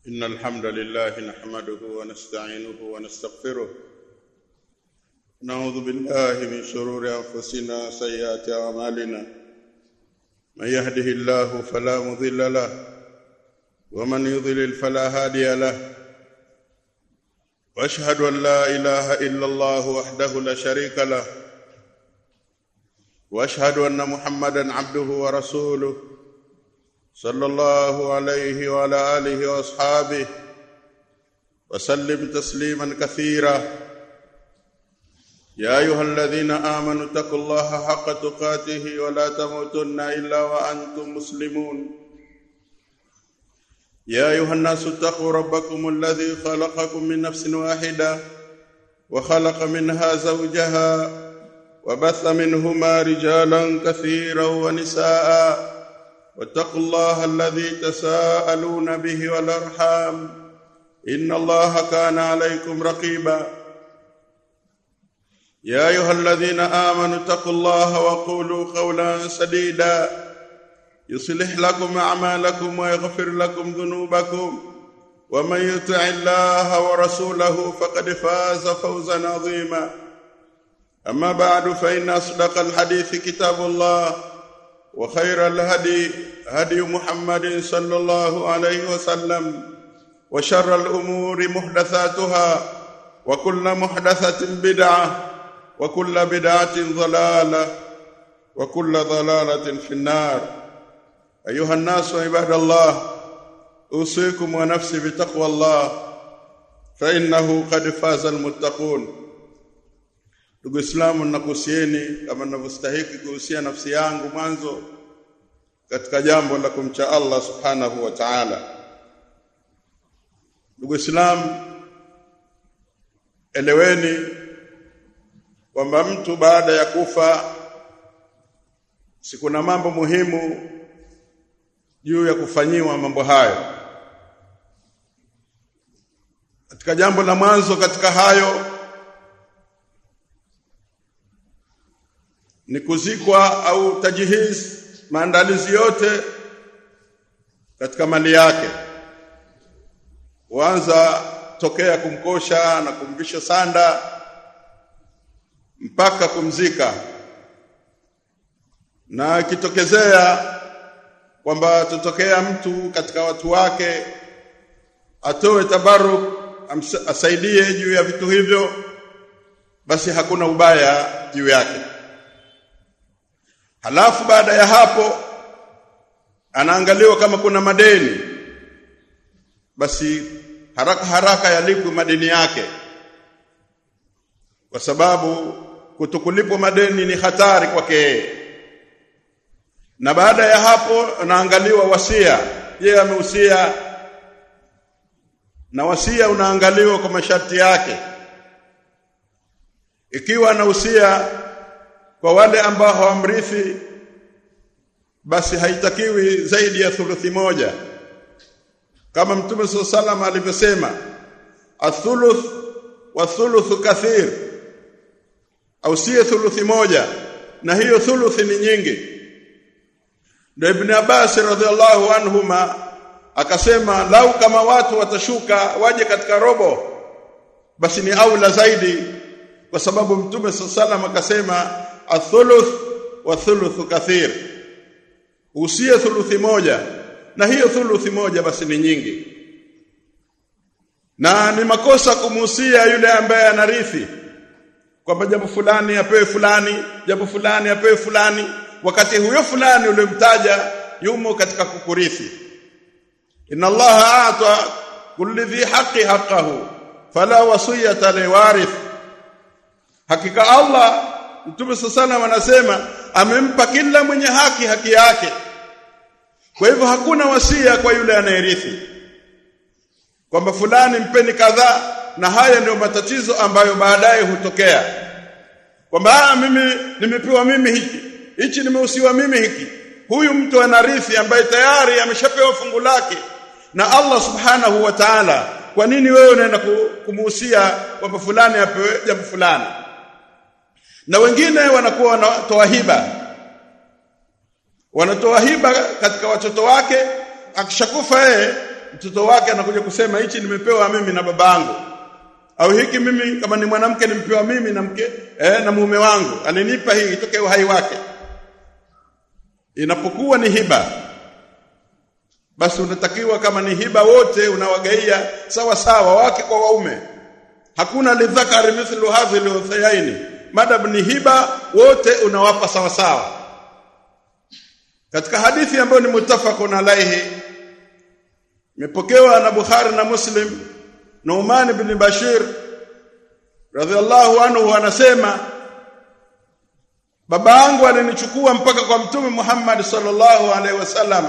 إن الحمد لله نحمده ونستعينه ونستغفره نعوذ بالله من شرور أنفسنا وسيئات أعمالنا من يهده الله فلا مضل له ومن يضلل فلا هادي له واشهد ان لا اله الا الله وحده لا شريك له واشهد ان محمدا عبده ورسوله صلى الله عليه وعلى اله واصحابه وسلم تسليما كثيرا يا ايها الذين امنوا اتقوا الله حق تقاته ولا تموتن الا وانتم مسلمون يا ايها الناس اتقوا ربكم الذي خلقكم من نفس واحده وخلق منها زوجها وبث منهما رجالا كثيرا ونساء واتقوا الله الذي تساءلون به والارحام ان الله كان عليكم رقيبا يا ايها الذين امنوا اتقوا الله وقولوا قولا سديدا يصلح لكم اعمالكم ويغفر لكم ذنوبكم ومن يطع الله ورسوله فقد فاز فوزا عظيما اما بعد فان اصدق الحديث كتاب الله وخير الهدي هدي محمد صلى الله عليه وسلم وشر الامور محدثاتها وكل محدثه بدعه وكل بدعه ضلاله وكل ضلاله في النار ايها الناس عباد الله اوصيكم ونفسي بتقوى الله فانه قد فاز المتقون ndugu islamu nakuhusieni kama ninavyostahiki kuhusia nafsi yangu mwanzo katika jambo la kumcha Allah subhanahu wa ta'ala ndugu islamu eleweni kwamba mtu baada ya kufa si kuna mambo muhimu juu ya kufanyiwa mambo hayo katika jambo la mwanzo katika hayo ni kuzikwa au tajihiz maandalizi yote katika mali yake kuanza tokea kumkosha na kumvisha sanda mpaka kumzika na ikitokezea kwamba tutokea mtu katika watu wake atoe tabaruk asaidie juu ya vitu hivyo basi hakuna ubaya juu yake halafu baada ya hapo anaangaliwa kama kuna madeni basi haraka haraka yalipwe madeni yake kwa sababu kutokulipwa madeni ni hatari kwake yeye na baada ya hapo anaangaliwa wasia yeye amehusia na wasia unaangaliwa kwa masharti yake ikiwa anahusia kwa wale ambao hawamrithi basi haitakiwi zaidi ya thuluthi moja kama mtume swalla salam alivyosema athuluth wa thuluthu kathir au si thuluthi moja na hiyo thuluthi ni nyingi ndio ibn Abbas radhiallahu anhuma akasema lau kama watu watashuka waje katika robo basi ni aula zaidi kwa sababu mtume sallam akasema athuluth wa thuluthu kathir usie thuluthi moja na hiyo thuluthi moja basi ni nyingi na ni makosa kumuhusia yule ambaye anarithi kwamba jambo fulani apewe fulani jambo fulani apewe fulani wakati huyo fulani ulimtaja yumo katika kukurithi inna allaha ata kulli dhi haqqi haqqahu fala wasiyata liwarith hakika allah mtume sallallahu anasema amempa kila mwenye haki haki yake kwa hivyo hakuna wasia kwa yule anayerithi kwamba fulani mpeni kadhaa na haya ndio matatizo ambayo baadaye hutokea kwamba mimi nimepewa mimi hiki hichi nimeusiwa mimi hiki huyu mtu anarithi ambaye tayari ameshapewa fungu lake na Allah subhanahu wa ta'ala kwa nini wewe unaenda kumuhusia kwamba fulani apewe jambo fulani na wengine wanakuwa wanatoa hiba wanatoa hiba katika watoto wake akishakufa yeye mtoto wake anakuja kusema hichi nimepewa mimi na babangu au hiki mimi kama ni mwanamke nimpewa mimi na mke eh, na mume wangu alinipa hii itoke uhai wake inapokuwa ni hiba basi unatakiwa kama ni hiba wote unawagaia sawa sawa wake kwa waume hakuna lidhakari mithlu hadhi al madam ni hiba wote unawapa sawa sawa katika hadithi ambayo ni mutafaqun alaihi imepokewa na Bukhari na Muslim Nu'man ibn Bashir radhiallahu anhu anasema baba yangu alinichukua mpaka kwa mtume Muhammad sallallahu alaihi wasallam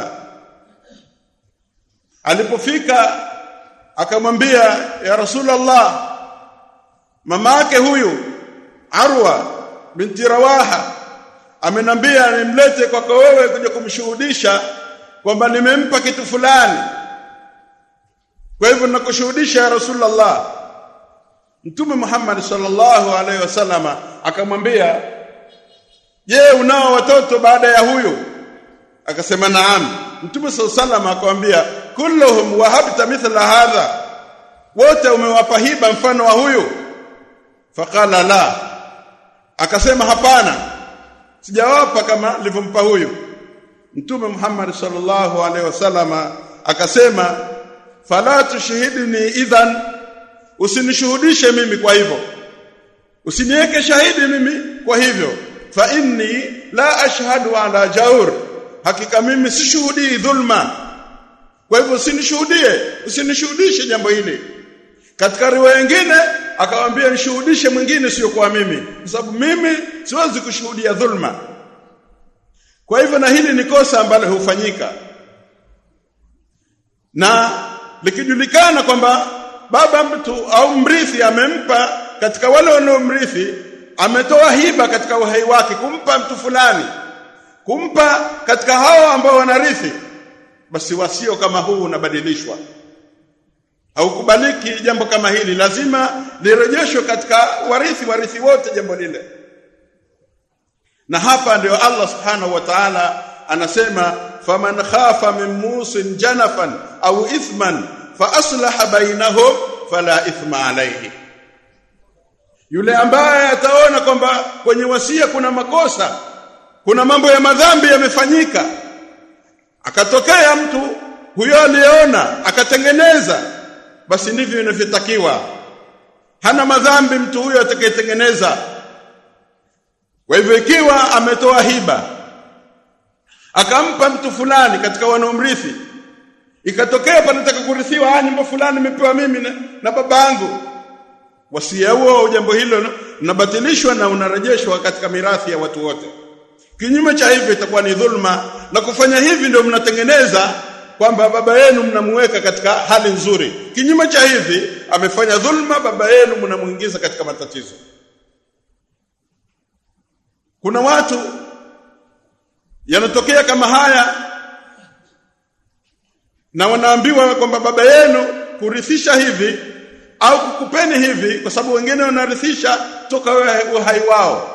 alipofika akamwambia ya rasulullah mama yake huyu Arwa binti Rawaha amenambia nimlete kwako wewe kuja kumshuhudisha kwamba nimempa kitu fulani kwa hivyo nakushuhudisha ya rasulullah mtume Muhammad sallallahu alaihi wasallama akamwambia je unao watoto baada ya huyu akasema naam mtume sallallahu alaihi wasallam akamwambia kulluhum wahabta mithla hadha wote umewapa hiba mfano wa huyu faqala la akasema hapana sijawapa kama nilivyompa huyu mtume Muhammad sallallahu alaihi wasallama akasema fala tushhidni idhan usinishuhudishe mimi kwa hivyo usiniweke shahidi mimi kwa hivyo fa inni la ashhadu ala jaur hakika mimi sishuhudii dhulma kwa hivyo usinishuhudie usinishuhudishe jambo hili katika riwaya nyingine akamwambia nishuhudishe mwingine sio kwa mimi kwa sababu mimi siwezi kushuhudia dhulma kwa hivyo na hili ni kosa ambalo hufanyika na likijulikana kwamba baba mtu au mrithi amempa katika wale wanaomrithi ametoa hiba katika uhai wake kumpa mtu fulani kumpa katika hao ambao wanarithi basi wasio kama huu unabadilishwa haukubaliki jambo kama hili lazima lirejeshwe katika warithi warithi wote jambo lile na hapa ndio Allah subhanahu wa ta'ala anasema faman khafa min musin janafan au ithman fa aslaha bainahum fala ithma alayhi yule ambaye ataona kwamba kwenye wasia kuna makosa kuna mambo ya madhambi yamefanyika akatokea mtu huyo aliyeona akatengeneza basi ndivyo inavyotakiwa hana madhambi mtu huyo atakayetengeneza kwa hivyo ikiwa ametoa hiba akampa mtu fulani katika wanaomrithi ikatokea panataka kurithiwa ah nyumba fulani nimepewa mimi na, na babangu wasia huo jambo hilo unabatilishwa na unarejeshwa katika mirathi ya watu wote kinyume cha hivyo itakuwa ni dhulma na kufanya hivi ndio mnatengeneza kwamba baba yenu mnamuweka katika hali nzuri kinyume cha hivi amefanya dhulma baba yenu mnamuingiza katika matatizo kuna watu yanatokea kama haya na wanaambiwa kwamba baba yenu kurithisha hivi au kukupeni hivi kwa sababu wengine wanarithisha toka uhai wao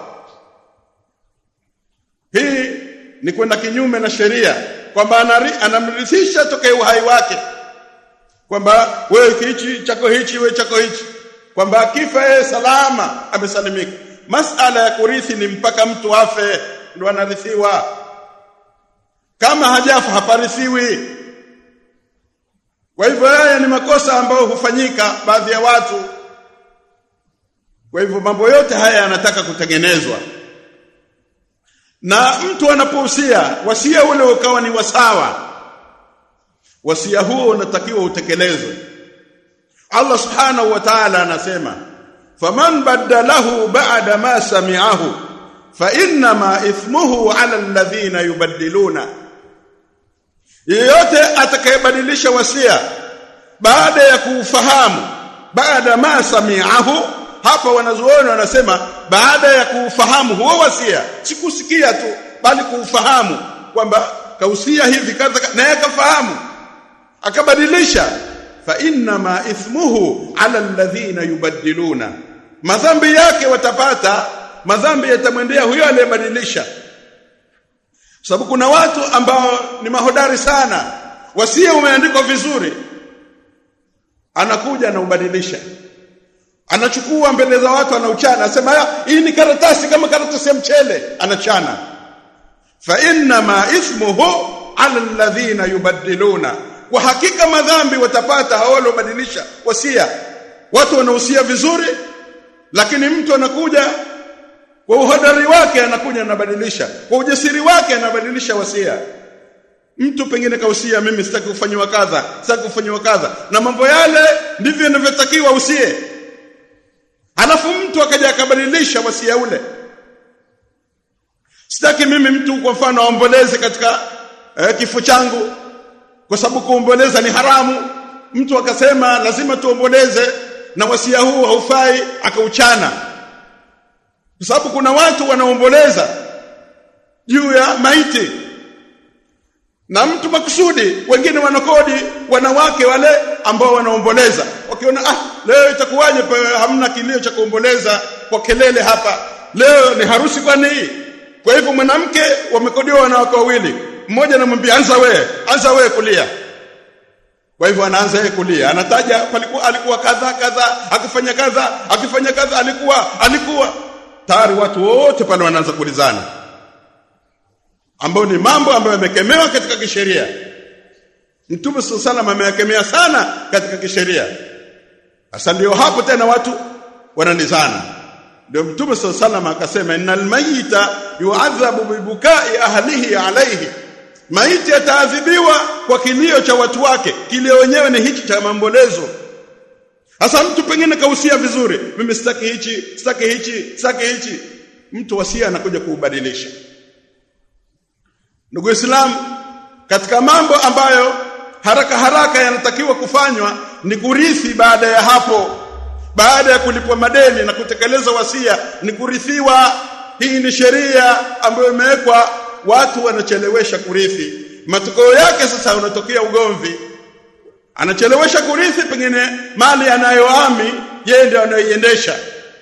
hii ni kwenda kinyume na sheria kwamba anamrithisha toka uhai wake kwamba wewe hichi chako hichi wewe chako hichi kwamba akifa yeye salama amesalimika masala ya kurithi ni mpaka mtu afe ndo anarithiwa kama hajafa haparithiwi kwa hivyo haya ni makosa ambayo hufanyika baadhi ya watu kwa hivyo mambo yote haya yanataka kutengenezwa na mtu anapohusia wasia ule ukawa ni wasawa wasia huo unatakiwa utekelezwe Allah subhanahu wa ta'ala anasema faman badalahu ba'da ma sami'ahu fa inma ithmuhu 'ala alladhina yubaddiluna yeyote atakayebadilisha wasia baada ya kuufahamu baada ma sami'ahu hapa wanazuoni wanasema baada ya kuufahamu huo wasia sikusikia tu bali kuufahamu kwamba kausia hivi kadha naye akafahamu akabadilisha fa inma ithmuhu ala alladhina yubaddiluna madhambi yake watapata madhambi yatamwendea huyo aliyebadilisha sababu kuna watu ambao ni mahodari sana wasia umeandikwa vizuri anakuja anaubadilisha anachukua mbele za watu anauchana anasema hii ni karatasi kama karatasi ya mchele anachana fa inna ma ismuhu ala alladhina yubaddiluna kwa hakika madhambi watapata hao waliobadilisha wasia watu wanahusia vizuri lakini mtu anakuja kwa uhodari wake anakuja anabadilisha kwa ujasiri wake anabadilisha wasia mtu pengine kausia mimi sitaki kufanywa kadha sitaki kufanywa kadha na mambo yale ndivyo yanavyotakiwa usie alafu mtu akaja akabadilisha wasia ule sitaki mimi mtu kwa mfano aomboleze katika eh, kifo changu kwa sababu kuomboleza ni haramu mtu akasema lazima tuomboleze na wasia huu haufai akauchana kwa sababu kuna watu wanaomboleza juu ya maiti na mtu makusudi wengine wanakodi wanawake wale ambao wanaomboleza wakiona ah leo itakuwaje hamna kilio cha kuomboleza kwa kelele hapa leo ni harusi kwani hii kwa hivyo mwanamke wamekodiwa wanawake wawili mmoja anamwambia anza wewe anza wewe kulia kwa hivyo anaanza yeye kulia anataja palikuwa alikuwa kadha kadha akifanya kadha akifanya kadha alikuwa alikuwa tayari watu wote pale wanaanza kulizana ambao ni mambo ambayo yamekemewa katika kisheria Mtume sallallahu ameyakemea sana katika kisheria sasa ndio hapo tena watu wananizana ndio Mtume sallallahu akasema innal mayita yu'adhabu bibukai ahlihi alayhi maiti ataadhibiwa kwa kilio cha watu wake kilio wenyewe ni hichi cha mambolezo sasa mtu pengine kausia vizuri mimi sitaki hichi sitaki hichi sitaki hichi mtu wasia anakuja kuubadilisha ndugu Islam katika mambo ambayo haraka haraka yanatakiwa kufanywa ni kurithi baada ya hapo baada ya kulipwa madeni na kutekeleza wasia ni kurithiwa hii ni sheria ambayo imewekwa watu wanachelewesha kurithi matokeo yake sasa unatokea ugomvi anachelewesha kurithi pengine mali anayoami yeye ndiye anayoiendesha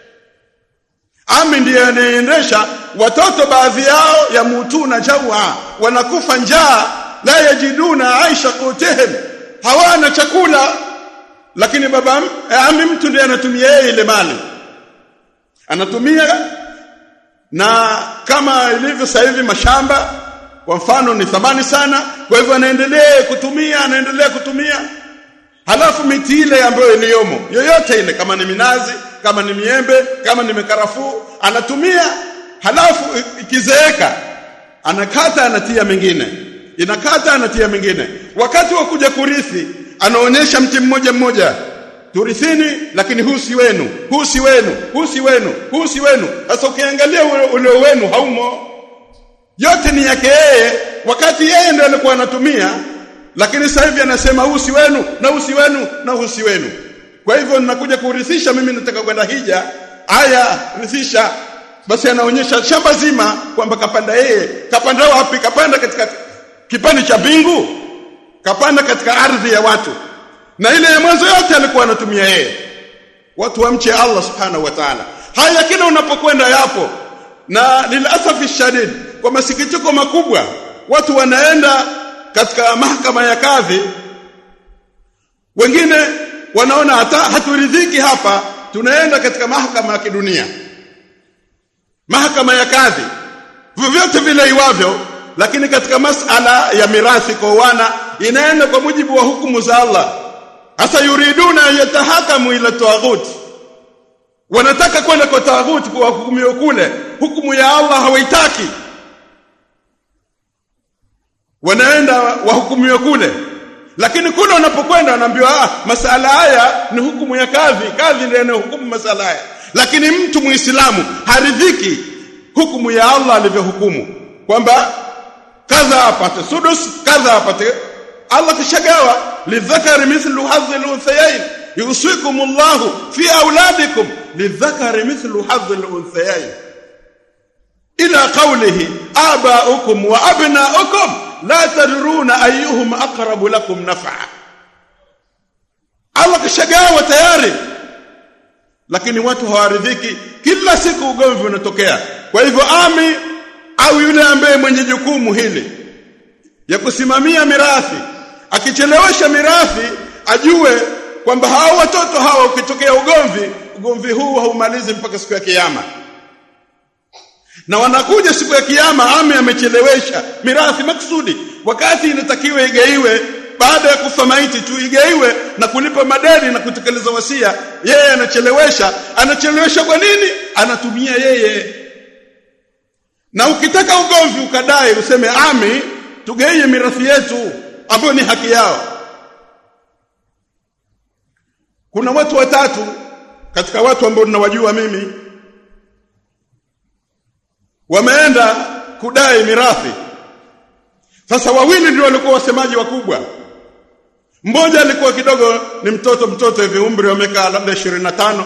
ami ndiye anayeendesha watoto baadhi yao yamutuna jawa wanakufa njaa la yajiduna aisha kutihim hawana chakula lakini baba ami mtu ndiye anatumia yeye ile mali anatumia na kama ilivyo sasa hivi mashamba kwa mfano ni thamani sana kwa hivyo anaendelea kutumia anaendelea kutumia halafu miti ile ambayo iliyomo yoyote ile kama ni minazi kama ni miembe kama ni mikarafuu anatumia halafu ikizeeka anakata anatia mengine inakata anatia mengine wakati wa kuja kurithi anaonyesha mti mmoja mmoja turithini lakini huu si wenu huu si wenu huu si wenu huu si wenu sasa ukiangalia ule wenu haumo yote ni yake yeye wakati yeye ndiye alikuwa anatumia lakini sasa hivi anasema huu si wenu na huu si wenu na huu si wenu kwa hivyo ninakuja kurithisha mimi nataka kwenda hija haya rithisha basi anaonyesha shamba zima kwamba kapanda yeye kapanda wapi kapanda katika kipande cha bingu kapanda katika ardhi ya watu na ile ya mwanzo yote alikuwa anatumia yeye watu wamche Allah subhanahu wa ta'ala haya kila unapokwenda yapo na lilasafi shadid kwa masikitiko makubwa watu wanaenda katika mahakama ya kadhi wengine wanaona hata haturidhiki hapa tunaenda katika mahakama ya kidunia mahakama ya kadhi vyovyote vile iwavyo lakini katika masala ya mirathi kwa wana inaenda kwa mujibu wa hukumu za Allah hasa yuriduna yatahakamu ila taghut wanataka kwenda kwa taghut kwa hukumu kule hukumu ya Allah hawaitaki wanaenda wahukumiwe kule lakini kule wanapokwenda wanaambiwa ah masala haya ni hukumu ya kadhi kadhi ndiye anayehukumu masala haya lakini mtu muislamu haridhiki hukumu ya Allah alivyohukumu kwamba kadha apate sudus kadha apate Allah kishagawa lidhakari mithlu hadhi al-unthayayn yusikum Allah fi auladikum lidhakari mithlu hadhi al-unthayayn ila qawlihi aba'ukum wa abna'ukum la tadruna ayyuhum aqrabu lakum naf'a Allah kishagawa tayari lakini watu hawaridhiki kila siku ugomvi unatokea kwa hivyo ami au yule ambaye mwenye jukumu hili ya kusimamia mirathi akichelewesha mirathi ajue kwamba hao watoto hawa ukitokea ugomvi ugomvi huu haumalizi mpaka siku ya kiyama na wanakuja siku ya kiyama ame amechelewesha mirathi maksudi wakati inatakiwa igaiwe baada ya kufa maiti tu igaiwe na kulipa madeni na kutekeleza wasia yeye anachelewesha anachelewesha kwa nini anatumia yeye na ukitaka ugomvi ukadai useme ami tugaie mirathi yetu ambayo ni haki yao kuna watu watatu katika watu ambao ninawajua mimi wameenda kudai mirathi sasa wawili ndio walikuwa wasemaji wakubwa mmoja alikuwa kidogo ni mtoto mtoto hivi umri wa miaka labda 25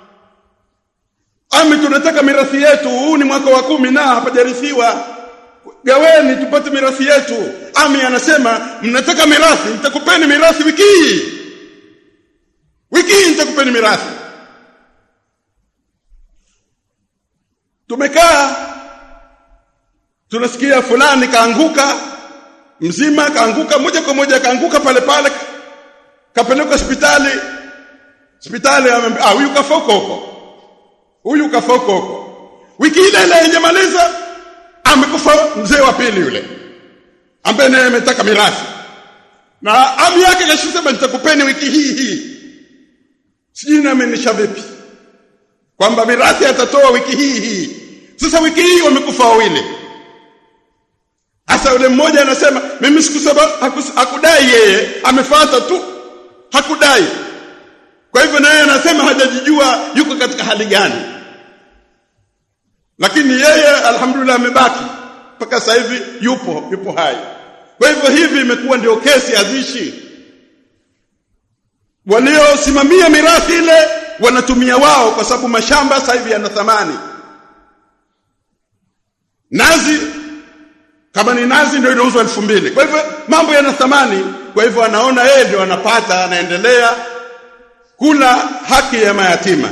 ami tunataka mirathi yetu huu ni mwaka wa kumi na hapajarithiwa gaweni tupate mirathi yetu ami anasema mnataka mirathi nitakupeni mirathi wiki hii wiki hii nitakupeni mirathi tumekaa tunasikia fulani kaanguka mzima kaanguka moja kwa moja kaanguka pale pale kapelekwa hospitali hospitali ah huyu kafa huko huko huyu kafa huko huko wiki ile ile haijamaliza amekufa mzee wa pili yule ambaye naye ametaka mirathi na ami yake kashusema nitakupeni wiki hii hii sijui naamenisha vipi kwamba mirathi atatoa wiki hii hii sasa wiki hii wamekufa wawili Hasa yule mmoja anasema mimi sikusema hakudai yeye amefuata tu hakudai kwa hivyo naye anasema hajajijua yuko katika hali gani lakini yeye alhamdulillah amebaki mpaka sasa hivi yupo yupo hai kwa hivyo hivi imekuwa ndio kesi azishi waliosimamia mirathi ile wanatumia wao kwa sababu mashamba sasa hivi yana thamani nazi kama ni nazi ndio inauzwa elfu mbili kwa hivyo mambo yana thamani kwa hivyo anaona yeye ndio anapata anaendelea kula haki ya mayatima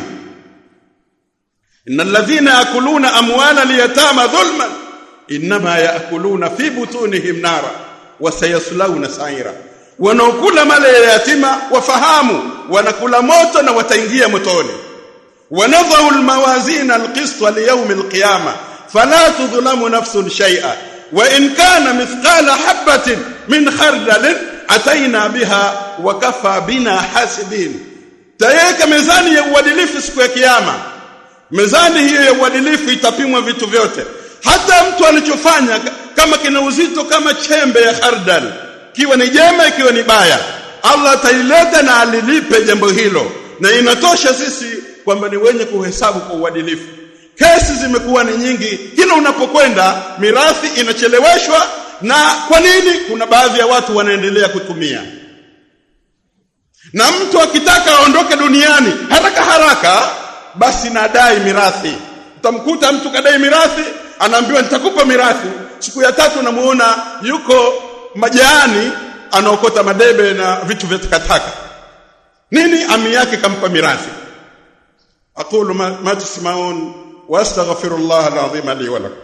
innal ladhina yakuluna amwala liyatama dhulman inma yakuluna fi butunihim nara wa sayaslawna sa'ira wanaokula mali ya yatima wafahamu wanakula moto na wataingia motoni wanadhau almawazin alqist liyawm alqiyama fala tudhlamu nafsun shay'a wa in kana mithqala habatin min khardal ataina biha wa kafa bina hasibin tayeka mezani ya uadilifu siku ya kiyama mezani hiyo ya uadilifu itapimwa vitu vyote hata mtu alichofanya kama kina uzito kama chembe ya khardal kiwa ni jema ikiwa ni baya Allah ataileta na alilipe jambo hilo na inatosha sisi kwamba ni wenye kuhesabu kwa uadilifu kesi zimekuwa ni nyingi kila unapokwenda mirathi inacheleweshwa na kwa nini kuna baadhi ya watu wanaendelea kutumia na mtu akitaka aondoke duniani haraka haraka basi nadai mirathi utamkuta mtu kadai mirathi anaambiwa nitakupa mirathi siku ya tatu namuona yuko majaani anaokota madebe na vitu vya takataka nini ami yake kampa mirathi aqulu ma, ma tasmaun واستغفر الله العظيم لي ولكم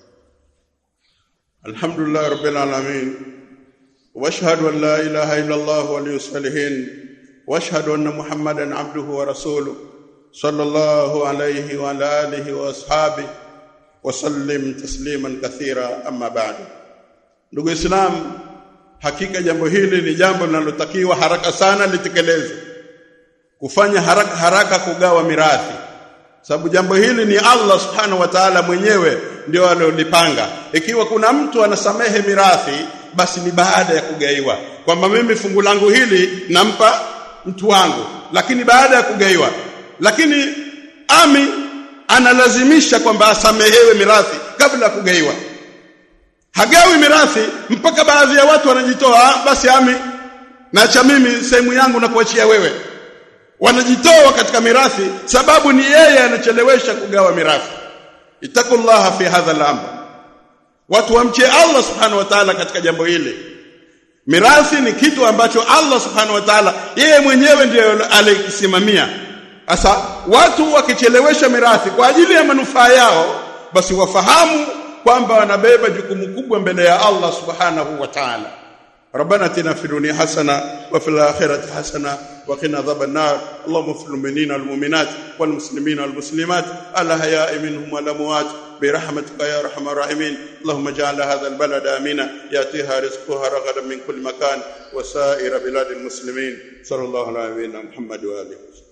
الحمد لله رب العالمين واشهد ان لا اله الا الله ولي الصالحين واشهد ان محمدا عبده ورسوله صلى الله عليه وعلى اله واصحابه وسلم تسليما كثيرا اما بعد ndugu islam hakika jambo hili ni jambo linalotakiwa haraka sana litekelezwe kufanya haraka haraka kugawa mirathi sababu jambo hili ni Allah subhanahu wa ta'ala mwenyewe ndio alilopanga ikiwa kuna mtu anasamehe mirathi basi ni baada ya kugaiwa kwamba mimi fungu langu hili nampa mtu wangu lakini baada ya kugaiwa lakini ami analazimisha kwamba asamehewe mirathi kabla ya kugaiwa hagawi mirathi mpaka baadhi ya watu wanajitoa basi ami naacha mimi sehemu yangu na kuachia wewe wanajitoa katika mirathi sababu ni yeye anachelewesha kugawa mirathi itakullaha fi hadha al-amr watu wamche Allah subhanahu wa ta'ala katika jambo hili mirathi ni kitu ambacho Allah subhanahu wa ta'ala yeye mwenyewe ndiye alikisimamia sasa watu wakichelewesha mirathi kwa ajili ya manufaa yao basi wafahamu kwamba wanabeba jukumu kubwa mbele ya Allah subhanahu wa ta'ala ربنا اتنا في الدنيا حسنه وفي الاخره حسنه وقنا عذاب النار اللهم اغفر للمؤمنين والمؤمنات والمسلمين والمسلمات الاحياء منهم والاموات برحمتك يا ارحم الراحمين اللهم اجعل هذا البلد امنا ياتيها رزقها رغدا من كل مكان وسائر بلاد المسلمين صلى الله على نبينا محمد واله وسلم